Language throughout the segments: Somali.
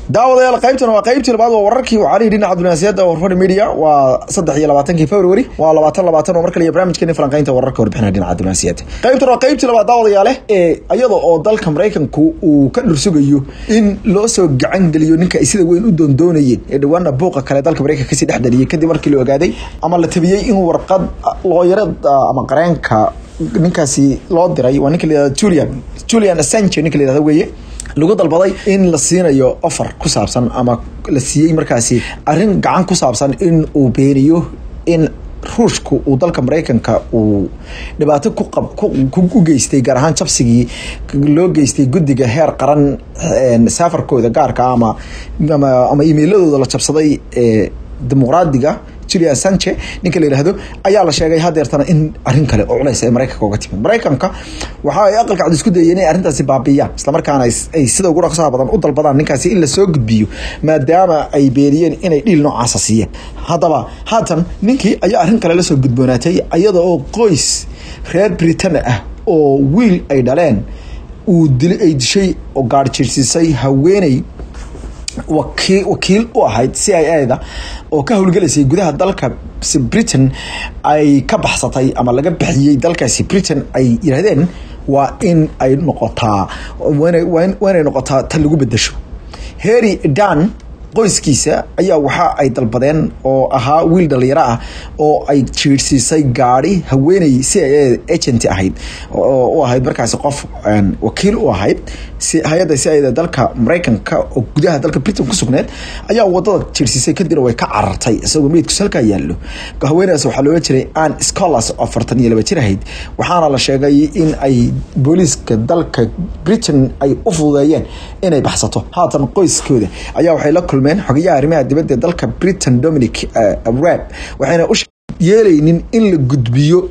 daawadayaal qaybtan waa qaybtii labaad waa wararkii wacaalihii dhinaca dunaasiyada warfadhi media waa saddex iyo labaatankii february waa labaatan labaatan oo mar kale iyo barnaamijkeeni falanqaynta wararka warbixina dhinaca dunaasiyada qaybtan waa qaybtii labaad daawadayaale ee iyada oo dalka maraykanku uu ka dhursugayo in loo soo gacan geliyo ninka ay sida weyn u doondoonayeen ee dhawaana buuqa kale dalka maraykanka kasii dhex dhaliyay kadib markii la ogaaday ama la tabiyey in warqad looyarada ama qareenka ninkaasi loo diray waa ninka la yihahdo julian julian assange ninka la yihahdo weeye lagu dalbaday in la siinayo offer ku saabsan ama la siiyey markaasi arrin gacan ku saabsan in uu beeniyo in ruushku uu dalka maraykanka uu dhibaato ku geystay gaar ahaan jabsigii loo geystay guddiga heer qaran saafarkooda gaarka ama ama emailadooda la jabsaday ee dimuqraadiga julian sanche ninka la yihahdo ayaa la sheegay hadeertana in arin kale oo culays ay maraykanka uga timid maraykanka waxa ay aqalka cad isku dayeen inay arrintaasi baabiyaan islamarkaana ay sida ugu dhaqsaha badan u dalbadaan ninkaasi in lasoo gudbiyo maadaama ay beeniyeen inay dhiil noocaasa siiyeen haddaba haatan ninkii ayaa arrin kale lasoo gudboonaatay iyada oo qoys reer britain ah oo wiil ay dhaleen uu dil ay dishay oo gaarjiirsiisay haweeney waki wakiil u ahayd c i a da oo ka howlgelaysay gudaha dalka britain ay ka baxsatay ama laga bixiyey dalkaasi britain ay yidhahdeen waa in ay noqotaa waa inay noqotaa tan lagu bedesho harry dan qoyskiisa ayaa waxa ay dalbadeen oo ahaa wiil dhalinyaro ah oo ay jiirsiisay gaari haweeney c i a agent ahayd u ahayd markaasi qof wakiil u ahayd hay-adda c i da dalka maraykanka oo gudaha dalka britain ku sugneed ayaa wadada jiirsiisay kadibna way ka carartay isagoo meydkus halkaa yaallo haweenedaas waxaa loola jiray an scholars oo afartan iyo laba jir ahayd waxaana la sheegay in ay booliiska dalka britain ay u fududeeyeen inay baxsato haatan qoyskooda ayaa waxay la kulmeen xogayaha arrimaha dibadda ee dalka britain dominic rab waxayna u yeelaynin in la gudbiyo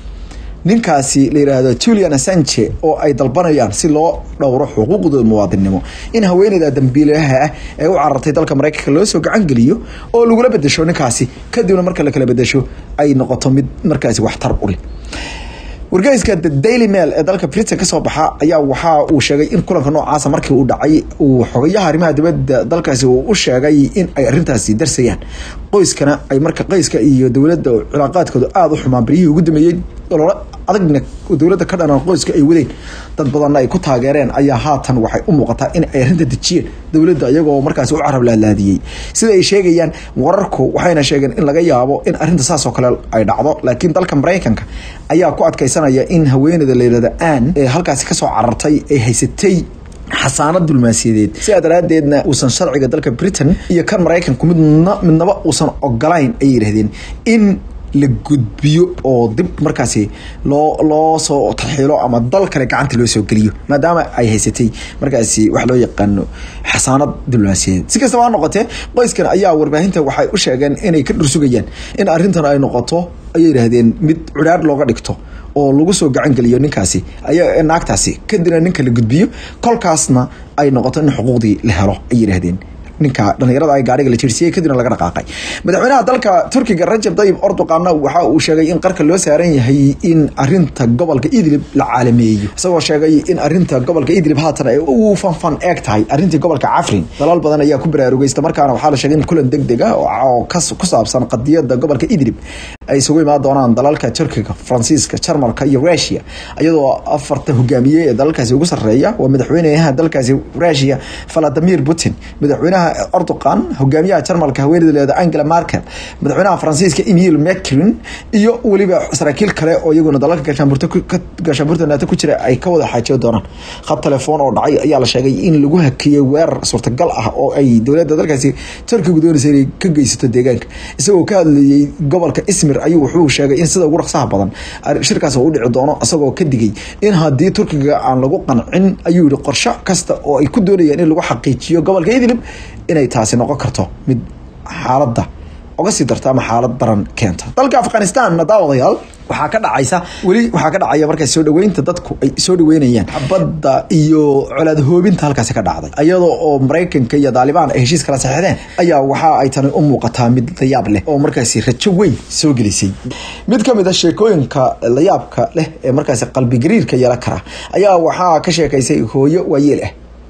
ninkaasi la yidhaahdo julian assange oo ay dalbanayaan si loo dhowro xuquuqdooda muwaadinnimo in haweeneyda dambiilaha ah ee u carartay dalka maraykanka loo soo gacan geliyo oo lagula bedesho ninkaasi kadibna marka la kala bedesho ay noqoto mid markaasi waxtar u leh wargeyska the daily mail ee dalka britain kasoo baxa ayaa waxa uu sheegay in kulanka noocaasa markii uu dhacay uu xogayaha arrimaha dibadda dalkaasi uu u sheegay in ay arrintaasi darsayaan qoyskana ay marka qoyska iyo dowladda cilaaqaadkooda aada u xumaan baryihii ugu dameeyey ololo adagna dowladda ka dhanan qoyska ay wadeen dad badanna ay ku taageereen ayaa haatan waxay u muuqataa in ay arrinta dejiyeen dowladda iyagoo markaasi u carab laalaadiyey sida ay sheegayaan wararku waxayna sheegeen in laga yaabo in arrinta saasoo kale ay dhacdo laakiin dalka maraykanka ayaa ku adkaysanaya in haweeneyda la yihahdo an ee halkaasi kasoo carartay ay haysatay xasaanad dulmaasiyadeed sidaa daraadeedna uusan sharciga dalka britain iyo kan maraykanku midna midnaba uusan ogolayn ayay yidhahdeen in la gudbiyo oo dib markaasi loo loo soo taxiilo ama dal kale gacanta loo soo geliyo maadaama ay haysatay markaasi wax loo yaqaano xasaanad diblomaasiyadeed si kastaba ha noqotee qoyskan ayaa warbaahinta waxay u sheegeen inay ka dhursugayaan in arrintan ay noqoto ayay yidhaahdeen mid cudhaar looga dhigto oo lagu soo gacan geliyo ninkaasi ayaa naagtaasi kadibna ninka la gudbiyo kolkaasna ay noqoto in xuquuqdii la helo ay yidhaahdeen ninka dhalinyarada ay gaariga la jirsiyey kadibna laga dhaqaaqay madaxweynaha dalka turkiga rajab tayyib erdoqanna waxa uu sheegay in qarka loo saaran yahay in arinta gobolka idlib la caalameeyo isagoo sheegay in arinta gobolka idlib haatan ay u fanfan eeg tahay arintii gobolka cafrin dalal badan ayaa ku baraarugaysta markaana waxaa la sheegay in kulan deg deg ah oo ku saabsan qadiyada gobolka idlib ay isugu imaan doonaan dalalka turkiga faransiiska jarmalka iyo rusia iyadoo afarta hogaamiye ee dalalkaasi ugu sareeya waa madaxweynaha dalkaasi rusia valadimir putin madaxweynaha erdogan hogaamiyaha jarmalka haweeneyda leeda angela markel madaxweynaha faransiiska emil macrin iyo weliba saraakiil kale oo iyaguna dalalka gaashaanbuurta naato ku jira ay ka wada xaajiyo doonaan khad telefoon oo dhacay ayaa la sheegay in lagu hakiyey weerar suurtagal ah oo ay dowladda dalkaasi turkigu doonaysa inay ka geysato deegaanka isagoo ka hadlayey gobolka ismir ayuu wuxuu sheegay in sida ugu dhaqsaha badan shirkaas u dhici doono isagoo ka digay in haddii turkiga aan lagu qancin ayuu yihi qorsho kasta oo ay ku doonayaan in lagu xaqiijiyo gobolka idlib inay taasi noqon karto mid xaaladda oga sii darta ama xaalad daran keenta dalka afghanistanna daawadayaal waxaa ka dhacaysa weli waxaa ka dhacaya markaa soo dhaweynta dadku ay soo dhaweynayaan badda iyo colaad hoobinta halkaasi ka dhacday iyadoo oo maraykanka iyo daalibaan ay heshiis kala saxeexdeen ayaa waxa ay tani u muuqataa mid layaab leh oo markaasi rajo weyn soo gelisay mid ka mid a sheekooyinka layaabka leh ee markaasi qalbigariirka yeelan kara ayaa waxaa ka sheekaysay hooyo waayeel ah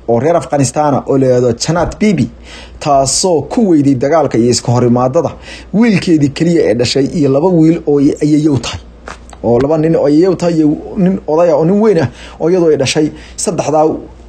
oo reer afghanistana oo layihahdo janat bibi taasoo ku weyday dagaalka iyo iska horimaadada wiilkeedii keliya ee dhashay iyo laba wiil oo ayayow tahay oo laba nin oo ayayow tahay iyo nin odaya oo nin weyn ah oo iyadoo ay dhashay saddexdaa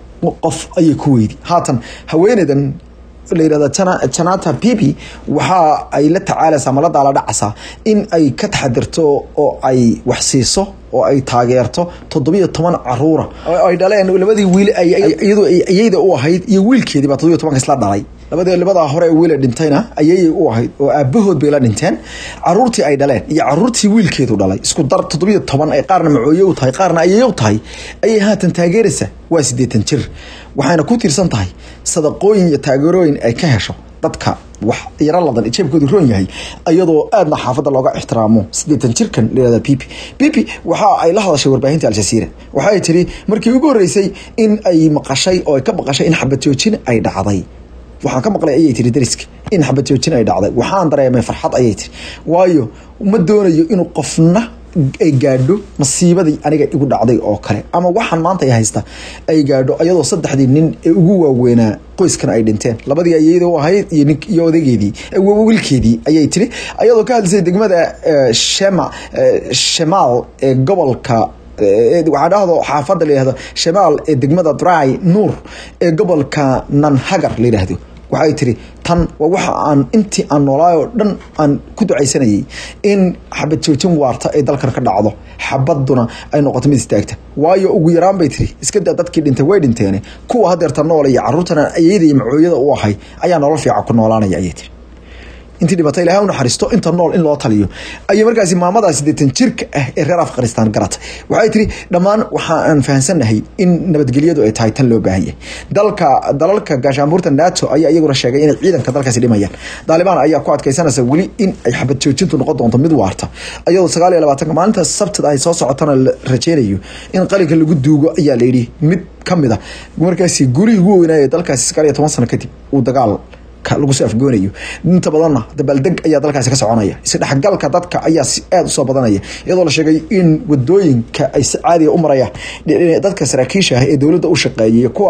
qof ayay ku weyday haatan haweeneydan la yirahda janata bibi waxa ay la tacaalaysaa malada la dhacaysaa in ay ka taxadirto oo ay wax siiso oo ay taageerto toddobiyo toban caruura ay dhaleen labadii wiil iyadu ayayda u ahayd iyo wiilkeedii baa toddobiyo tobanka isla dhalay labadii labadaa hore ee wiila dhintayna ayayay u ahayd oo aabahood bay la dhinteen caruurtii ay dhaleen iyo caruurtii wiilkeedu dhalay isku dar toddobiyo toban ay qaarna macooye u tahay qaarna ayay u tahay ayay haatan taageeraysaa waa siddeetan jir waxayna ku tiirsan tahay sadaqooyin iyo taageerooyin ay ka hesho dadka wax yaro ladan jeebkoodu roon yahay iyadoo aadna xaafadda looga ixtiraamo siddeetan jirkan layihahda bibi bibi waxa ay la hadashay warbaahinta al-jasiira waxa ay tiri markii ugu horreysay in ay maqashay oo ay ka maqashay in xabadjoojin ay dhacday waxaan ka maqlay ayay tiri dariska in xabadjoojin ay dhacday waxaan dareemay farxad ayay tiri waayo ma doonayo inuu qofna ay gaadho masiibadii aniga igu dhacday oo kale ama waxaan maanta ay haysta ay gaadho ayadoo saddexdii nin ee ugu waaweynaa qoyskan ay dhinteen labadii ayayda u ahayd iyo nin iyo odageedii wiilkeedii ayay tiri ayadoo ka hadlisay degmada shema shemaal ee gobolka waxaa dhahdo xaafadda la yihahdo shamaal ee degmada dry nuur ee gobolka nanhagar la yidhaahdo waxay tiri tan waa waxa aan intii aan noolaay oo dhan aan ku ducaysanayay in xabad joojin waarta ay dalkan ka dhacdo xabaduna ay noqoto mid istaagta waayo ugu yaraan bay tiri iska daa dadkii dhintay way dhinteene kuwa hadeerta nool iyo caruurtana ayayda iyo macooyada u ahay ayaa nolol fiican ku noolaanaya ayay tiri intii dhibata ilahay u naxariisto inta nool in loo taliyo ayay markaasi maamadaa siddeetan jirka ah ee reer afghanistan garatay waxay tiri dhammaan waxa aan fahamsannahay in nabadgelyadu ay tahay tan loo baahan yahay dalka dalalka gaashaanbuurta nato ayaa iyaguna sheegay inay ciidanka dalkaasi dhimayaan daalibaan ayaa ku adkaysanaysa weli in ay xabad joojintu noqon doonto mid waarta iyadoo sagaal iyo labaatanka maalinta sabtida ay soo socotana la rajeynayo in qalinka lagu duugo ayaa layidhi mid kamid a markaasi gurihii ugu weynaaye dalkaasi sagaal iyo toban sano kadib uu dagaal lagu soo afgoonayo inta badanna dabaaldeg ayaa dalkaasi ka soconaya isdhexgalka dadka ayaa aada usoo badanaya iyadoo la sheegay in wadooyinka ay si caadiga u marayaan dadka saraakiisha ah ee dowladda u shaqeeyay kuwa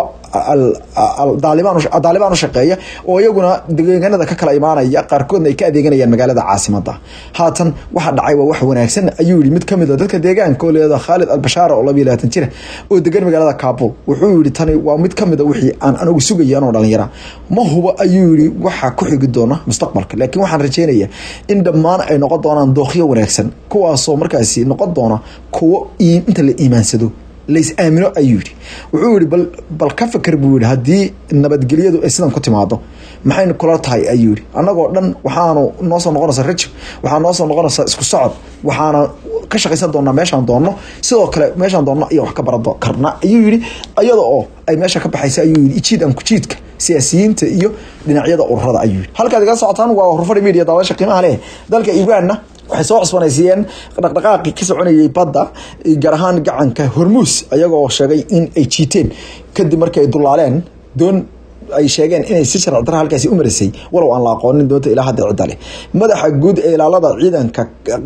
daalibaan u shaqeeya oo iyaguna deegaanada ka kala imaanaya qaarkoodna ay ka adeeganayaan magaalada caasimada haatan waxa dhacay waa wax wanaagsan ayuu yihi mid kamid a dadka deegaanka oo leeda khaalid albashaar oo labiyo labaatan jira oo degan magaalada kaabul wuxuu yihi tani waa mid kamid a wixii aan anigu sugaya anoo dhalinyara ma huba ayuu yihi waxaa ku xigi doona mustaqbalka laakiin waxaan rajeynaya in dhammaan ay noqon doonaan dookyo wanaagsan kuwaasoo markaasi noqon doona kuwo inta la iimaansado lays aamino ayuu yihi wuxuu yihi bal bal ka fikir buu yihi haddii nabadgelyadu ay sidan ku timaado maxay kula tahay ayuu yihi annagoo dhan waxaanu noo soo noqonaysa rajo waxaa noo soo noqonaysa isku socod waxaana ka shaqaysan doonaa meeshaan doonno sidoo kale meeshaan doonno iyo wax ka baran karna ayuu yihi iyada oo ay meesha ka baxaysa ayuu yihi ijiid aan kujiidka siyaasiyiinta iyo dhinacyada ururada ayuu yihi halkaad igala socotaan waa hurfadhi media daawasha qiimaha leh dalka iwaanna waxay soo cusbanaysiyeen dhaqdhaqaaqii ka soconayay badda gaar ahaan gacanka hormuus ayagoo sheegay in ay jiiteen kadib markii ay dulaaleen doon ay sheegeen inay si sharci dara halkaasi u marisay walow aan la aqoonin doonta ilaa hadda cidda leh madaxa guud ee ilaalada ciidanka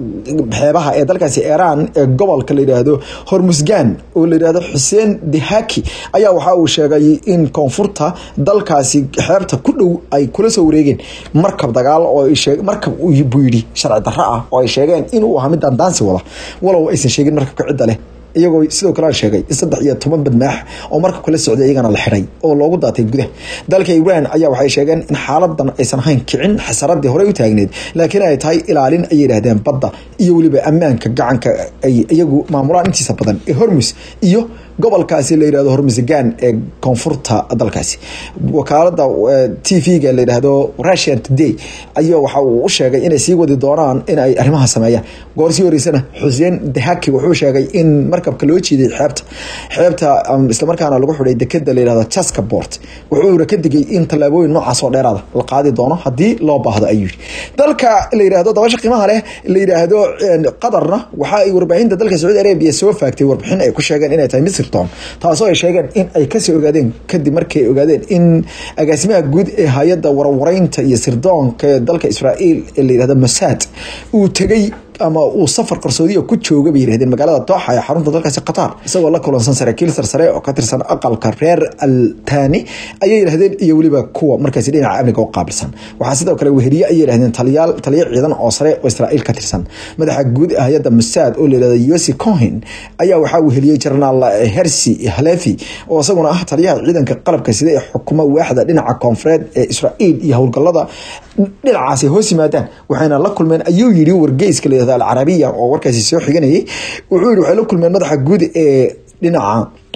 xeebaha ee dalkaasi iiraan ee gobolka la yidhaahdo hormusgan oo la yidhaahdo xuseen dehaki ayaa waxa uu sheegay in koonfurta dalkaasi xeebta ku dhow ay kula soo wareegeen markab dagaal oo markab buu yidhi sharci darro ah oo ay sheegeen inuu ahaa mid daandaansi wada walow aysan sheegin markabka cidda leh iyagoo sidoo kale sheegay in saddex iyo toban badmaax oo markabka la socday iyagana la xiray oo loogu daatay gudaha dalka iran ayaa waxay sheegeen in xaaladan aysan ahayn kicin xasaradii horey u taagneed laakiin ay tahay ilaalin ayay yidhaahdeen badda iyo weliba ammaanka gacanka ay iyagu maamulaan intiisa badan ee hormus iyo gobolkaasi la yidhahdo hormusgan ee koonfurta dalkaasi wakaalada t v-ga la yidhaahdo russian today ayaa waxa uu u sheegay inay sii wadi doonaan in ay arrimaha sameeyaan goorsii horeysana xuseen dahaki wuxuu sheegay in markabka loo jiiday xeebta xeebta islamarkaana lagu xidhay dekeda la yidhahdo chaska port wuxuuna ka digay in tallaabooyin noocaas oo dheeraada la qaadi doono haddii loo baahdo ayuu yidhi dalka la yidhaahdo dabasha qiimaha leh la yidhaahdo qatarna waxa ay warbaahinta dalka sacuudi arabiya soo faagtay warbixin ay ku sheegeen inay tahay misr taasoo ay sheegeen in ay kasoo ogaadeen kadib markii ay ogaadeen in agaasimaha guud ee hay-adda warwareynta iyo sirdoonka ee dalka israa'iil ee la yidhahdo mossad uu tegey ama uu safar qarsoodiya ku jooga bay yirahdeen magaalada dooxa ee xarunta dalkaasi qatar isagoo la kulansan saraakiil sarsare oo ka tirsan aqalka reer altani ayay yidhahdeen iyo weliba kuwa markaasi dhinaca amniga u qaabilsan waxaa sidoo kale weheliye ayay yidhahdeen taliyaal taliyo ciidan oo sare oo israa'iil ka tirsan madaxa guud ee hay-adda musaad oo layihahda yosi cohen ayaa waxaa weheliyey jenaraal hersi halefi oo isaguna ah taliyaha ciidanka qalabka sida ee xukuma waaxda dhinaca koonfureed ee israa'iil iyo howlgalada dhinacaasi hoos yimaadaan waxayna la kulmeen ayuu yidhi wargeyska layihahda alcarabiya oo warkaasi soo xiganayay wuxuu yidhi waxay la kulmeen madaxa guud ee dhinaca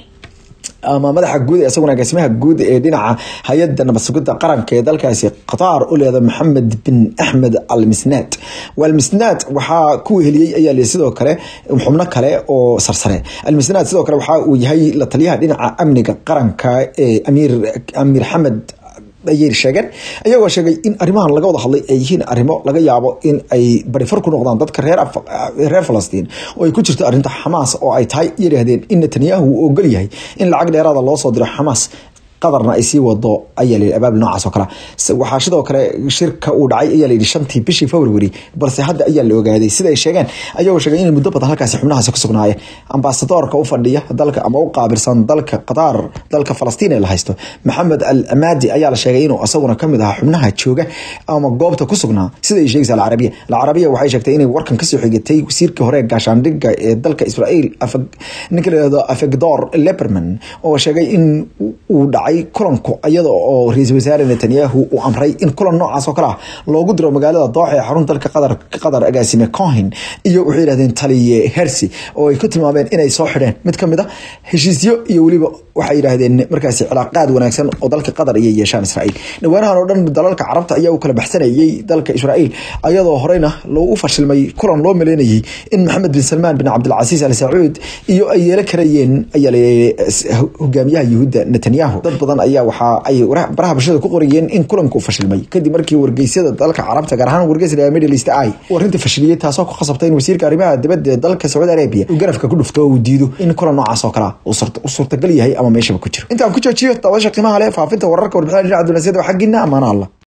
ama madaxa guud ee isaguna agaasimaha guud ee dhinaca hay-adda nabad sugidda qaranka ee dalkaasi qatar u leeda maxamed bin axmed al misnaad walmisnaad waxaa ku weheliyey ayaa li sidoo kale xubno kale oo sarsare almisnaad sidoo kale waxa uu yahay la taliyaha dhinaca amniga qaranka ee amiir amiir xamed ayay sheegeen iyagoo sheegay in arrimahan laga wada hadlay ay yihiin arrimo laga yaabo in ay barifar ku noqdaan dadka reer reer falastiin oo ay ku jirto arrinta xamaas oo ay tahay yidhaahdeen in netanyahu uu ogol yahay in lacag dheeraada loo soo diro xamaas qadarna ay sii wado ayaa layidhi abaab noocaas oo kale waxaa sidoo kale shirka uu dhacay ayaa layidhi shantii bishii february balse hadda ayaa la ogaaday sida ay sheegeen ayagoo sheegay inay muddo badan halkaasi xubnahaasi ku sugnaayeen ambasadoorka u fadhiya dalka ama u qaabilsan dalka qatar dalka falastiin ee la haysto maxamed al amaadi ayaa la sheegay inuu isaguna kamid ahaa xubnaha jooga ama goobta ku sugnaa sida ay sheegaysa alcarabiya alcarabiya waxay sheegtay inay warkan kasoo xigatay wasiirkii hore ee gaashaandhigga ee dalka israa'iil ninka la yihahdo afegdor leberman oo sheegay in uu dhacay kulanku iyada oo ra-iisul wasaare netanyahu uu amray in kulan noocaas oo kale ah loogu diro magaalada dooxa ee xarunta dalka qatar qatar agaasime cohen iyo waxay yidhahdeen taliye hersi oo ay ku tilmaameen inay soo xidheen mid ka mid a heshiisyo iyo weliba waxay yidhaahdeen markaasi cilaaqaad wanaagsan oo dalka qatar ayay yeeshaan israa'iil dhawaanahan oo dhan dalalka carabta ayaa u kala baxsanayay dalka israa'iil ayadoo horeyna loogu fashilmay kulan loo maleynayay in maxamed bin salmaan bin cabdilcasiis al sacuud iyo ay yeelo karayeen ayaa la hogaamiyaha yuhuudda netanyahu dad badan ayaa waxaa ay baraha bulshada ku qorayeen in kulanku fashilmay kadib markii wargeysyada dalka carabta gaar ahaan wargeysa middle east ay uu arrinta fashiliyey taasoo ku khasabtay in wasiirka arrimaha dibadda ee dalka sacuudi arabia uu garafka ku dhufto oo uu diido in kulan noocaas oo kale uu suurtagal yahay ama meeshaba ku jiro intaan ku joojiyo daawasha qiimaha leh faafinta wararka warbixinada dhinaca dunaasiyada xaggiina amaana allah